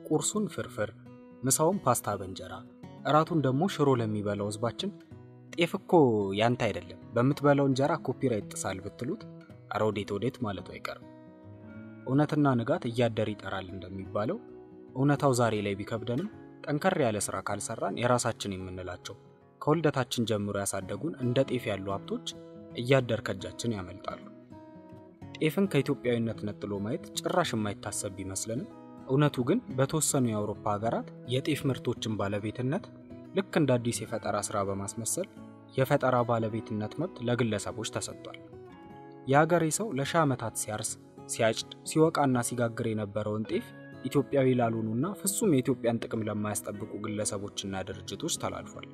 ቁርሱን ፍርፍር፣ ምሳውን ፓስታ በእንጀራ፣ እራቱን ደግሞ ሽሮ ለሚበላው ህዝባችን ጤፍ እኮ ያንተ አይደለም በምትበላው እንጀራ ኮፒራይት ጥሳል ብትሉት ኧረ ወዴት ወዴት ማለቱ አይቀርም። እውነትና ንጋት እያደር ይጠራል እንደሚባለው እውነታው ዛሬ ላይ ቢከብደንም ጠንከር ያለ ስራ ካልሰራን የራሳችን የምንላቸው ከውልደታችን ጀምሮ ያሳደጉን እንደ ጤፍ ያሉ ሀብቶች እያደር ከእጃችን ያመልጣሉ። ጤፍን ከኢትዮጵያዊነት ነጥሎ ማየት ጭራሽ የማይታሰብ ቢመስልንም እውነቱ ግን በተወሰኑ የአውሮፓ ሀገራት የጤፍ ምርቶችን ባለቤትነት ልክ እንደ አዲስ የፈጠራ ስራ በማስመሰል የፈጠራ ባለቤትነት መብት ለግለሰቦች ተሰጥቷል። የሀገሬ ሰው ለሺህ ዓመታት ሲያርስ፣ ሲያጭድ፣ ሲወቃና ሲጋግር የነበረውን ጤፍ ኢትዮጵያዊ ላልሆኑና ፍጹም የኢትዮጵያን ጥቅም ለማያስጠብቁ ግለሰቦችና ድርጅቶች ተላልፏል።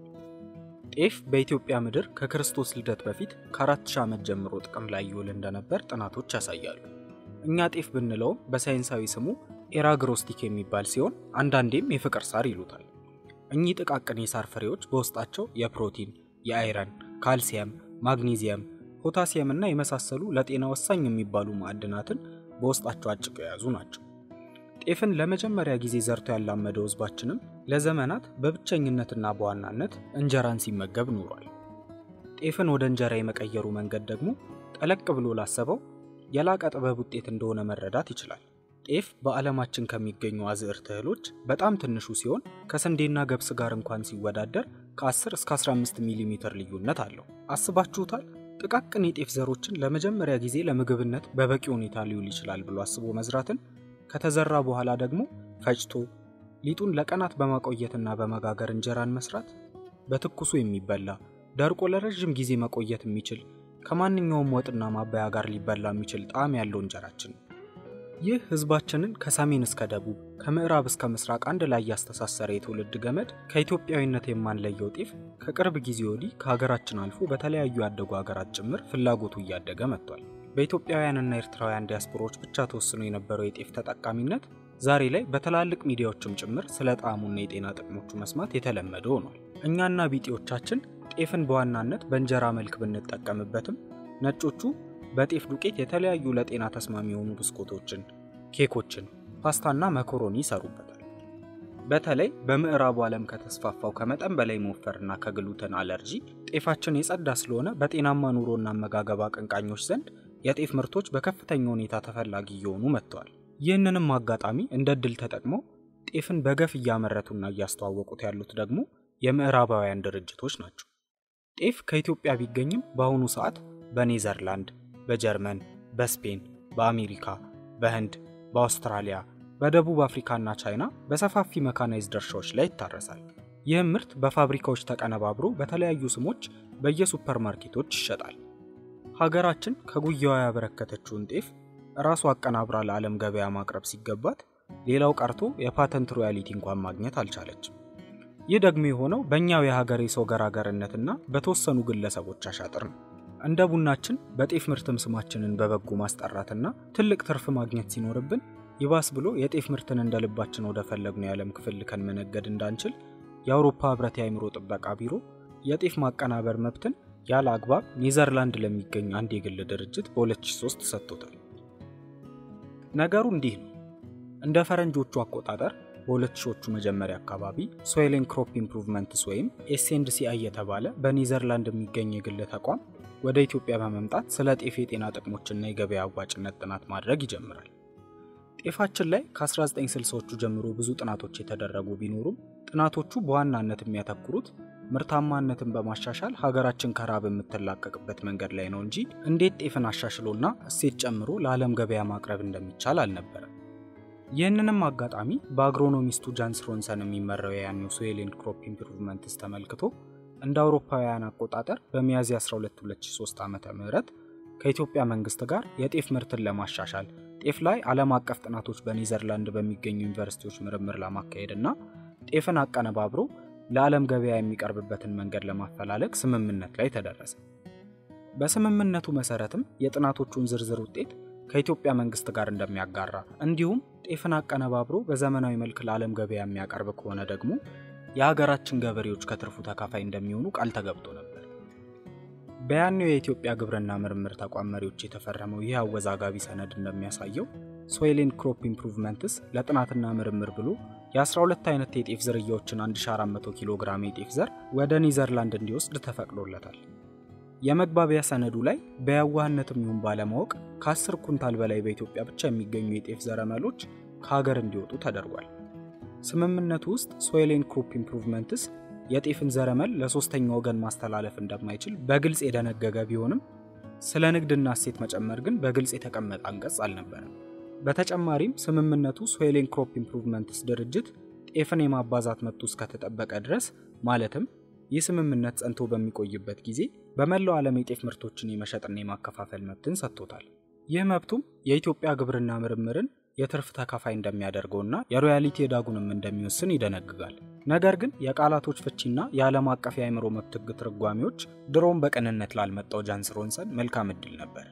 ጤፍ በኢትዮጵያ ምድር ከክርስቶስ ልደት በፊት ከአራት ሺህ ዓመት ጀምሮ ጥቅም ላይ ይውል እንደነበር ጥናቶች ያሳያሉ። እኛ ጤፍ ብንለውም በሳይንሳዊ ስሙ ኤራግሮስቲክ የሚባል ሲሆን አንዳንዴም የፍቅር ሳር ይሉታል። እኚህ ጥቃቅን የሳር ፍሬዎች በውስጣቸው የፕሮቲን፣ የአይረን፣ ካልሲየም፣ ማግኒዚየም፣ ፖታሲየም እና የመሳሰሉ ለጤና ወሳኝ የሚባሉ ማዕድናትን በውስጣቸው አጭቀው የያዙ ናቸው። ጤፍን ለመጀመሪያ ጊዜ ዘርቶ ያላመደው ህዝባችንም ለዘመናት በብቸኝነትና በዋናነት እንጀራን ሲመገብ ኑሯል። ጤፍን ወደ እንጀራ የመቀየሩ መንገድ ደግሞ ጠለቅ ብሎ ላሰበው የላቀ ጥበብ ውጤት እንደሆነ መረዳት ይችላል። ጤፍ በዓለማችን ከሚገኙ አዝዕርት እህሎች በጣም ትንሹ ሲሆን ከስንዴና ገብስ ጋር እንኳን ሲወዳደር ከ10 እስከ 15 ሚሊ ሜትር ልዩነት አለው። አስባችሁታል? ጥቃቅን የጤፍ ዘሮችን ለመጀመሪያ ጊዜ ለምግብነት በበቂ ሁኔታ ሊውል ይችላል ብሎ አስቦ መዝራትን ከተዘራ በኋላ ደግሞ ፈጭቶ ሊጡን ለቀናት በማቆየትና በመጋገር እንጀራን መስራት በትኩሱ የሚበላ ደርቆ ለረዥም ጊዜ መቆየት የሚችል ከማንኛውም ወጥና ማባያ ጋር ሊበላ የሚችል ጣዕም ያለው እንጀራችን ነው። ይህ ህዝባችንን ከሰሜን እስከ ደቡብ ከምዕራብ እስከ ምስራቅ አንድ ላይ ያስተሳሰረ የትውልድ ገመድ ከኢትዮጵያዊነት የማንለየው ጤፍ ከቅርብ ጊዜ ወዲህ ከሀገራችን አልፎ በተለያዩ ያደጉ ሀገራት ጭምር ፍላጎቱ እያደገ መጥቷል። በኢትዮጵያውያንና ኤርትራውያን ዲያስፖራዎች ብቻ ተወስኖ የነበረው የጤፍ ተጠቃሚነት ዛሬ ላይ በትላልቅ ሚዲያዎችም ጭምር ስለ ጣዕሙና የጤና ጥቅሞቹ መስማት የተለመደ ሆኗል። እኛና ቢጤዎቻችን ጤፍን በዋናነት በእንጀራ መልክ ብንጠቀምበትም ነጮቹ በጤፍ ዱቄት የተለያዩ ለጤና ተስማሚ የሆኑ ብስኩቶችን፣ ኬኮችን፣ ፓስታና መኮሮኒ ይሰሩበታል። በተለይ በምዕራቡ ዓለም ከተስፋፋው ከመጠን በላይ መወፈርና ከግሉተን አለርጂ ጤፋችን የጸዳ ስለሆነ በጤናማ ኑሮና አመጋገብ አቀንቃኞች ዘንድ የጤፍ ምርቶች በከፍተኛ ሁኔታ ተፈላጊ እየሆኑ መጥተዋል። ይህንንም አጋጣሚ እንደ እድል ተጠቅመው ጤፍን በገፍ እያመረቱና እያስተዋወቁት ያሉት ደግሞ የምዕራባውያን ድርጅቶች ናቸው። ጤፍ ከኢትዮጵያ ቢገኝም በአሁኑ ሰዓት በኔዘርላንድ፣ በጀርመን፣ በስፔን፣ በአሜሪካ፣ በህንድ፣ በአውስትራሊያ፣ በደቡብ አፍሪካና ቻይና በሰፋፊ መካናይዝድ እርሻዎች ላይ ይታረሳል። ይህም ምርት በፋብሪካዎች ተቀነባብሮ በተለያዩ ስሞች በየሱፐርማርኬቶች ይሸጣል። ሀገራችን ከጉያዋ ያበረከተችውን ጤፍ ራሱ አቀናብራ ለዓለም ገበያ ማቅረብ ሲገባት ሌላው ቀርቶ የፓተንት ሮያሊቲ እንኳን ማግኘት አልቻለችም። ይህ ደግሞ የሆነው በእኛው የሀገሬ ሰው ገራገርነትና በተወሰኑ ግለሰቦች አሻጥር ነው። እንደ ቡናችን በጤፍ ምርትም ስማችንን በበጎ ማስጠራትና ትልቅ ትርፍ ማግኘት ሲኖርብን ይባስ ብሎ የጤፍ ምርትን እንደ ልባችን ወደ ፈለግነው የዓለም ክፍል ልከን መነገድ እንዳንችል የአውሮፓ ህብረት የአእምሮ ጥበቃ ቢሮ የጤፍ ማቀናበር መብትን ያለ አግባብ ኔዘርላንድ ለሚገኝ አንድ የግል ድርጅት በ2003 ሰጥቶታል። ነገሩ እንዲህ ነው። እንደ ፈረንጆቹ አቆጣጠር በ2000ዎቹ መጀመሪያ አካባቢ ሶይልን ክሮፕ ኢምፕሩቭመንትስ ወይም ኤስኤንድሲአይ የተባለ በኔዘርላንድ የሚገኝ የግል ተቋም ወደ ኢትዮጵያ በመምጣት ስለ ጤፍ የጤና ጥቅሞችና የገበያ አዋጭነት ጥናት ማድረግ ይጀምራል። ጤፋችን ላይ ከ1960ዎቹ ጀምሮ ብዙ ጥናቶች የተደረጉ ቢኖሩም ጥናቶቹ በዋናነት የሚያተኩሩት ምርታማነትን በማሻሻል ሀገራችን ከራብ የምትላቀቅበት መንገድ ላይ ነው እንጂ እንዴት ጤፍን አሻሽሎና እሴት ጨምሮ ለዓለም ገበያ ማቅረብ እንደሚቻል አልነበረም። ይህንንም አጋጣሚ በአግሮኖሚስቱ ጃንስ ሮንሰን የሚመራው የያኔው ሶይል ክሮፕ ኢምፕሩቭመንትስ ተመልክቶ እንደ አውሮፓውያን አቆጣጠር በሚያዝያ 12 2003 ዓ ም ከኢትዮጵያ መንግስት ጋር የጤፍ ምርትን ለማሻሻል ጤፍ ላይ ዓለም አቀፍ ጥናቶች በኔዘርላንድ በሚገኙ ዩኒቨርሲቲዎች ምርምር ለማካሄድና ጤፍን አቀነባብሮ ለዓለም ገበያ የሚቀርብበትን መንገድ ለማፈላለግ ስምምነት ላይ ተደረሰ። በስምምነቱ መሰረትም የጥናቶቹን ዝርዝር ውጤት ከኢትዮጵያ መንግስት ጋር እንደሚያጋራ እንዲሁም ጤፍን አቀነባብሮ በዘመናዊ መልክ ለዓለም ገበያ የሚያቀርብ ከሆነ ደግሞ የሀገራችን ገበሬዎች ከትርፉ ተካፋይ እንደሚሆኑ ቃል ተገብቶ ነበር። በያኔው የኢትዮጵያ ግብርና ምርምር ተቋም መሪዎች የተፈረመው ይህ አወዛጋቢ ሰነድ እንደሚያሳየው ሶይሌን ክሮፕ ኢምፕሩቭመንትስ ለጥናትና ምርምር ብሎ የ12 አይነት የጤፍ ዝርያዎችን 1400 ኪሎ ግራም የጤፍ ዘር ወደ ኒዘርላንድ እንዲወስድ ተፈቅዶለታል። የመግባቢያ ሰነዱ ላይ በየዋህነትም ይሁን ባለማወቅ ከ10 ኩንታል በላይ በኢትዮጵያ ብቻ የሚገኙ የጤፍ ዘረመሎች ከሀገር እንዲወጡ ተደርጓል። ስምምነቱ ውስጥ ሶይሌን ክሮፕ ኢምፕሩቭመንትስ የጤፍን ዘረመል ለሶስተኛ ወገን ማስተላለፍ እንደማይችል በግልጽ የደነገገ ቢሆንም ስለ ንግድና እሴት መጨመር ግን በግልጽ የተቀመጠ አንቀጽ አልነበረም። በተጨማሪም ስምምነቱ ሶይሌን ክሮፕ ኢምፕሩቭመንትስ ድርጅት ጤፍን የማባዛት መብቱ እስከተጠበቀ ድረስ ማለትም ይህ ስምምነት ጸንቶ በሚቆይበት ጊዜ በመላው ዓለም የጤፍ ምርቶችን የመሸጥና የማከፋፈል መብትን ሰጥቶታል። ይህ መብቱም የኢትዮጵያ ግብርና ምርምርን የትርፍ ተካፋይ እንደሚያደርገውና የሮያሊቲ ዕዳጉንም እንደሚወስን ይደነግጋል። ነገር ግን የቃላቶች ፍቺና የዓለም አቀፍ የአእምሮ መብት ሕግ ትርጓሜዎች ድሮም በቅንነት ላልመጣው ጃንስ ሮንሰን መልካም ዕድል ነበር።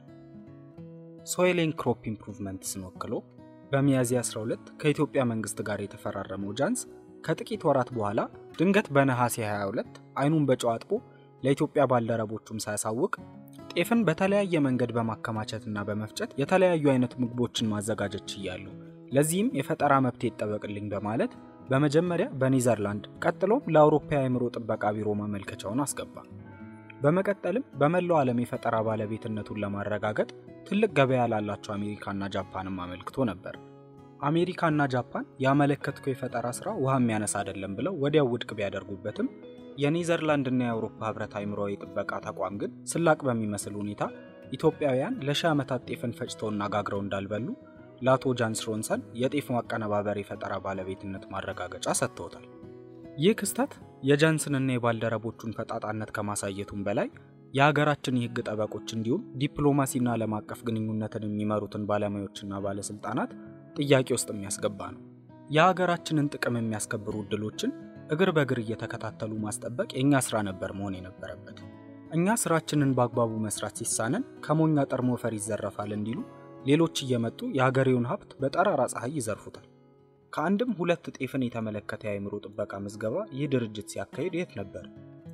ሶይሌን ክሮፕ ኢምፕሩቭመንትስን ወክሎ በሚያዝያ 12 ከኢትዮጵያ መንግስት ጋር የተፈራረመው ጃንስ ከጥቂት ወራት በኋላ ድንገት በነሐሴ 22 አይኑን በጨው አጥቦ ለኢትዮጵያ ባልደረቦቹም ሳያሳውቅ ጤፍን በተለያየ መንገድ በማከማቸትና በመፍጨት የተለያዩ አይነት ምግቦችን ማዘጋጀት ችያለሁ፣ ለዚህም የፈጠራ መብት ይጠበቅልኝ በማለት በመጀመሪያ በኒዘርላንድ ቀጥሎም ለአውሮፓ የአእምሮ ጥበቃ ቢሮ ማመልከቻውን አስገባ። በመቀጠልም በመላው ዓለም የፈጠራ ባለቤትነቱን ለማረጋገጥ ትልቅ ገበያ ላላቸው አሜሪካና ጃፓንም አመልክቶ ነበር። አሜሪካና ጃፓን ያመለከትከው የፈጠራ ስራ ውሃ የሚያነሳ አይደለም ብለው ወዲያው ውድቅ ቢያደርጉበትም የኔዘርላንድና የአውሮፓ ህብረት አእምሮዊ ጥበቃ ተቋም ግን ስላቅ በሚመስል ሁኔታ ኢትዮጵያውያን ለሺህ ዓመታት ጤፍን ፈጭተውና ጋግረው እንዳልበሉ ለአቶ ጃንስ ሮንሰን የጤፍ ማቀነባበር የፈጠራ ባለቤትነት ማረጋገጫ ሰጥተውታል። ይህ ክስተት የጃንስንና የባልደረቦቹን ፈጣጣነት ከማሳየቱም በላይ የሀገራችን የህግ ጠበቆች እንዲሁም ዲፕሎማሲና ዓለም አቀፍ ግንኙነትን የሚመሩትን ባለሙያዎችና ባለስልጣናት ጥያቄ ውስጥ የሚያስገባ ነው። የሀገራችንን ጥቅም የሚያስከብሩ እድሎችን እግር በእግር እየተከታተሉ ማስጠበቅ የእኛ ስራ ነበር መሆን የነበረበት። እኛ ስራችንን በአግባቡ መስራት ሲሳነን ከሞኛ ጠርሞ ፈር ይዘረፋል እንዲሉ ሌሎች እየመጡ የሀገሬውን ሀብት በጠራራ ፀሐይ ይዘርፉታል። ከአንድም ሁለት ጤፍን የተመለከተ የአእምሮ ጥበቃ ምዝገባ ይህ ድርጅት ሲያካሂድ የት ነበር?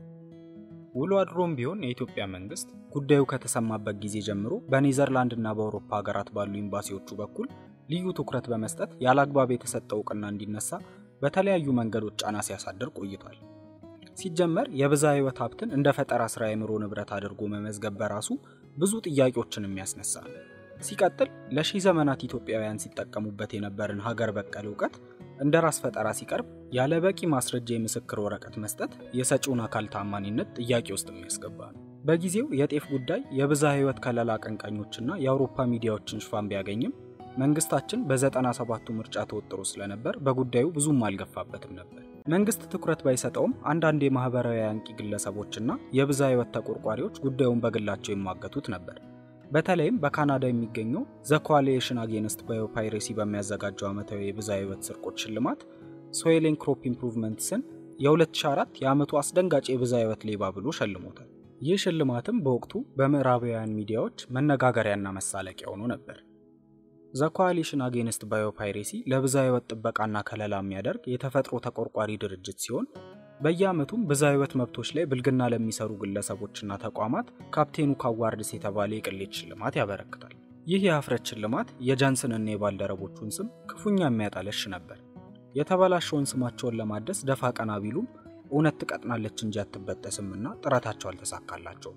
ውሎ አድሮም ቢሆን የኢትዮጵያ መንግስት ጉዳዩ ከተሰማበት ጊዜ ጀምሮ በኔዘርላንድና በአውሮፓ ሀገራት ባሉ ኤምባሲዎቹ በኩል ልዩ ትኩረት በመስጠት ያለ አግባብ የተሰጠ እውቅና እንዲነሳ በተለያዩ መንገዶች ጫና ሲያሳድር ቆይቷል። ሲጀመር የብዝሃ ሕይወት ሀብትን እንደ ፈጠራ ስራ የአእምሮ ንብረት አድርጎ መመዝገብ በራሱ ብዙ ጥያቄዎችን የሚያስነሳ ነው። ሲቀጥል ለሺህ ዘመናት ኢትዮጵያውያን ሲጠቀሙበት የነበርን ሀገር በቀል እውቀት እንደ ራስ ፈጠራ ሲቀርብ ያለ በቂ ማስረጃ የምስክር ወረቀት መስጠት የሰጪውን አካል ታማኒነት ጥያቄ ውስጥ የሚያስገባ ነው። በጊዜው የጤፍ ጉዳይ የብዝሃ ሕይወት ከለላ አቀንቃኞችና የአውሮፓ ሚዲያዎችን ሽፋን ቢያገኝም መንግስታችን በዘጠና ሰባቱ ምርጫ ተወጥሮ ስለነበር በጉዳዩ ብዙም አልገፋበትም ነበር። መንግስት ትኩረት ባይሰጠውም አንዳንድ የማህበራዊ አንቂ ግለሰቦችና የብዝሃ ሕይወት ተቆርቋሪዎች ጉዳዩን በግላቸው ይሟገቱት ነበር። በተለይም በካናዳ የሚገኘው ዘ ኮአሊሽን አጌንስት ባዮፓይሬሲ በሚያዘጋጀው ዓመታዊ የብዝሃ ሕይወት ስርቆት ሽልማት ሶይሌን ክሮፕ ኢምፕሩቭመንትስን የ2004 የዓመቱ አስደንጋጭ የብዝሃ ሕይወት ሌባ ብሎ ሸልሞታል። ይህ ሽልማትም በወቅቱ በምዕራባውያን ሚዲያዎች መነጋገሪያና መሳለቂያ ሆኖ ነበር። ዘ ኮአሊሽን አጌንስት ባዮፓይሬሲ ለብዝሃ ሕይወት ጥበቃና ከለላ የሚያደርግ የተፈጥሮ ተቆርቋሪ ድርጅት ሲሆን በየዓመቱም ብዝሃ ሕይወት መብቶች ላይ ብልግና ለሚሰሩ ግለሰቦችና ተቋማት ካፕቴኑ ካዋርድስ የተባለ የቅሌት ሽልማት ያበረክታል። ይህ የሀፍረት ሽልማት የጃንስንና የባልደረቦቹን ስም ክፉኛ የሚያጠለሽ ነበር። የተበላሸውን ስማቸውን ለማደስ ደፋ ቀና ቢሉም እውነት ትቀጥናለች እንጂ አትበጠስምና ጥረታቸው አልተሳካላቸውም።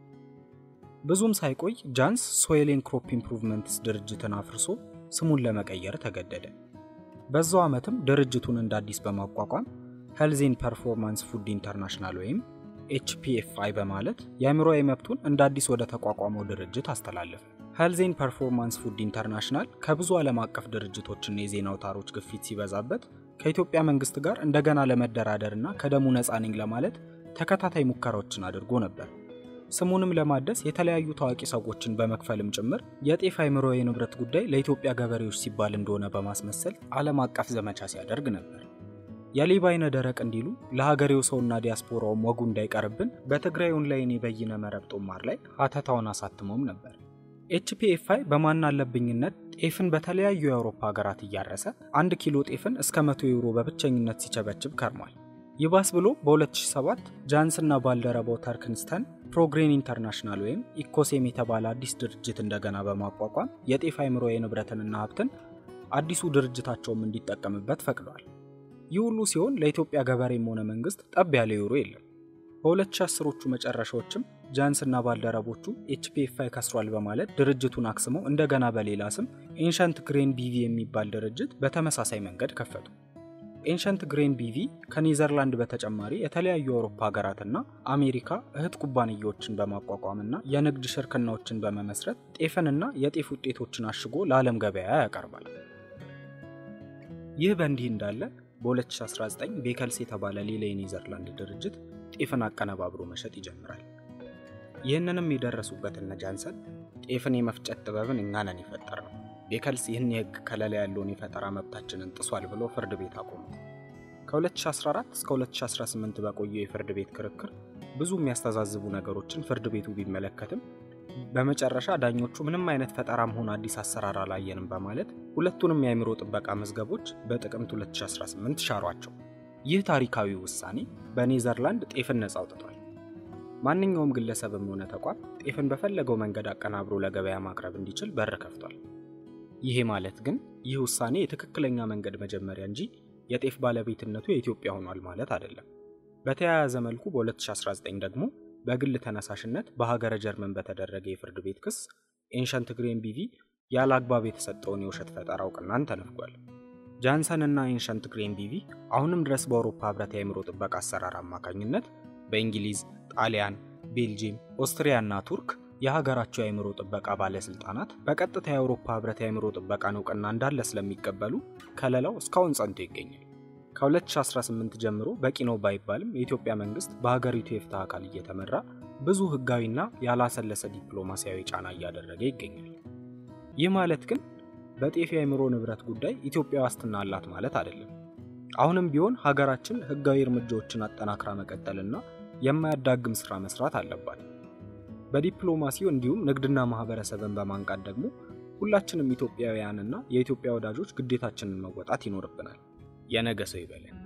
ብዙም ሳይቆይ ጃንስ ሶይሌን ክሮፕ ኢምፕሩቭመንትስ ድርጅትን አፍርሶ ስሙን ለመቀየር ተገደደ። በዛው ዓመትም ድርጅቱን እንደ አዲስ በማቋቋም ሄልዜን ፐርፎርማንስ ፉድ ኢንተርናሽናል ወይም ኤችፒኤፍአይ በማለት የአእምሮዊ መብቱን እንደ አዲስ ወደ ተቋቋመው ድርጅት አስተላለፈ። ሄልዜን ፐርፎርማንስ ፉድ ኢንተርናሽናል ከብዙ ዓለም አቀፍ ድርጅቶችና የዜና አውታሮች ግፊት ሲበዛበት ከኢትዮጵያ መንግስት ጋር እንደገና ለመደራደርና ከደሙ ነፃ ነኝ ለማለት ተከታታይ ሙከራዎችን አድርጎ ነበር። ስሙንም ለማደስ የተለያዩ ታዋቂ ሰዎችን በመክፈልም ጭምር የጤፍ አእምሮ የንብረት ጉዳይ ለኢትዮጵያ ገበሬዎች ሲባል እንደሆነ በማስመሰል ዓለም አቀፍ ዘመቻ ሲያደርግ ነበር። የሌባ አይነ ደረቅ እንዲሉ ለሀገሬው ሰውና ዲያስፖራውም ወጉ እንዳይቀርብን በትግራይ ኦንላይን የበይነ መረብ ጦማር ላይ ሀተታውን አሳትሞም ነበር። ኤችፒኤፍአይ በማን አለብኝነት ጤፍን በተለያዩ የአውሮፓ ሀገራት እያረሰ አንድ ኪሎ ጤፍን እስከ 100 ዩሮ በብቸኝነት ሲቸበችብ ከርሟል። ይባስ ብሎ በ2007 ጃንስና ባልደረባው ተርክንስተን ፕሮግሬን ኢንተርናሽናል ወይም ኢኮሴም የተባለ አዲስ ድርጅት እንደገና በማቋቋም የጤፍ አይምሮ የንብረትንና ሀብትን አዲሱ ድርጅታቸውም እንዲጠቀምበት ፈቅደዋል። ይህ ሁሉ ሲሆን ለኢትዮጵያ ገበሬም ሆነ መንግስት ጠብ ያለ ዩሮ የለም። በ2010ዎቹ መጨረሻዎችም ጃንስና ባልደረቦቹ ኤችፒኤፍአይ ከስሯል በማለት ድርጅቱን አክስመው እንደገና በሌላ ስም ኤንሸንት ግሬን ቢቪ የሚባል ድርጅት በተመሳሳይ መንገድ ከፈቱ። ኤንሸንት ግሬን ቢቪ ከኔዘርላንድ በተጨማሪ የተለያዩ የአውሮፓ ሀገራትና አሜሪካ እህት ኩባንያዎችን በማቋቋምና የንግድ ሽርክናዎችን በመመስረት ጤፍንና የጤፍ ውጤቶችን አሽጎ ለዓለም ገበያ ያቀርባል። ይህ በእንዲህ እንዳለ በ2019 ቤከልስ የተባለ ሌላ የኔዘርላንድ ድርጅት ጤፍን አቀነባብሮ መሸጥ ይጀምራል። ይህንንም የደረሱበት እነ ጃንሰን ጤፍን የመፍጨት ጥበብን እኛ ነን የፈጠር ነው፣ ቤከልስ ይህን የህግ ከለላ ያለውን የፈጠራ መብታችንን ጥሷል ብሎ ፍርድ ቤት አቆሙ። ከ2014 እስከ 2018 በቆየው የፍርድ ቤት ክርክር ብዙ የሚያስተዛዝቡ ነገሮችን ፍርድ ቤቱ ቢመለከትም በመጨረሻ ዳኞቹ ምንም አይነት ፈጠራም ሆነ አዲስ አሰራር አላየንም በማለት ሁለቱንም የአእምሮ ጥበቃ መዝገቦች በጥቅምት 2018 ሻሯቸው። ይህ ታሪካዊ ውሳኔ በኔዘርላንድ ጤፍን ነጻ አውጥቷል። ማንኛውም ግለሰብም ሆነ ተቋም ጤፍን በፈለገው መንገድ አቀናብሮ ለገበያ ማቅረብ እንዲችል በር ከፍቷል። ይሄ ማለት ግን ይህ ውሳኔ የትክክለኛ መንገድ መጀመሪያ እንጂ የጤፍ ባለቤትነቱ የኢትዮጵያ ሆኗል ማለት አይደለም። በተያያዘ መልኩ በ2019 ደግሞ በግል ተነሳሽነት በሀገረ ጀርመን በተደረገ የፍርድ ቤት ክስ ኤንሸንት ግሬን ቢቪ ያለ አግባብ የተሰጠውን የውሸት ፈጠራ እውቅናን ተነፍጓል። ጃንሰን እና ኤንሸንት ግሬን ቢቪ አሁንም ድረስ በአውሮፓ ህብረት የአእምሮ ጥበቃ አሰራር አማካኝነት በእንግሊዝ፣ ጣሊያን፣ ቤልጂየም፣ ኦስትሪያ እና ቱርክ የሀገራቸው የአእምሮ ጥበቃ ባለስልጣናት በቀጥታ የአውሮፓ ህብረት የአእምሮ ጥበቃን እውቅና እንዳለ ስለሚቀበሉ ከለላው እስካሁን ጸንቶ ይገኛል። ከ2018 ጀምሮ በቂ ነው ባይባልም የኢትዮጵያ መንግስት በሀገሪቱ የፍትህ አካል እየተመራ ብዙ ህጋዊና ያላሰለሰ ዲፕሎማሲያዊ ጫና እያደረገ ይገኛል። ይህ ማለት ግን በጤፍ የአእምሮ ንብረት ጉዳይ ኢትዮጵያ ዋስትና አላት ማለት አይደለም። አሁንም ቢሆን ሀገራችን ህጋዊ እርምጃዎችን አጠናክራ መቀጠልና የማያዳግም ስራ መስራት አለባት። በዲፕሎማሲው እንዲሁም ንግድና ማህበረሰብን በማንቃት ደግሞ ሁላችንም ኢትዮጵያውያንና የኢትዮጵያ ወዳጆች ግዴታችንን መወጣት ይኖርብናል። የነገ ሰው ይበለን።